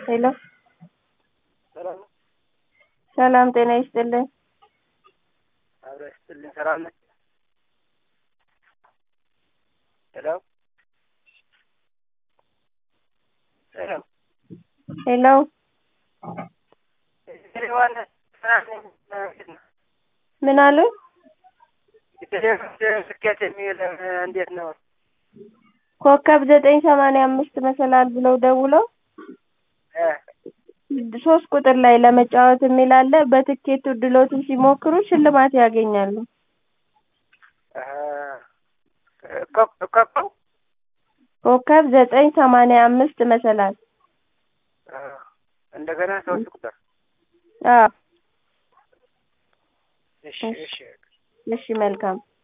ሄሎ ሰላም ነው? ሰላም ጤና ይስጥልኝ። አብረው ይስጥልኝ። ሰላም ነህ? ሄሎ ሄሎ ሄሎ ቴሌዋን ሰላም ነኝ። እንዴት ነው? ምን አሉ? የቴሌቪዥን ስኬት የሚል እንዴት ነው? ኮከብ ዘጠኝ ሰማንያ አምስት መሰላል ብለው ደውለው እ ሶስት ቁጥር ላይ ለመጫወት የሚል አለ። በትኬቱ እድሎትን ሲሞክሩ ሽልማት ያገኛሉ። እ ኮ- ኮከብ ኮከብ ዘጠኝ ሰማንያ አምስት መሰላል እ እንደገና ሶስት ቁጥር አዎ እሺ እሺ እሺ መልካም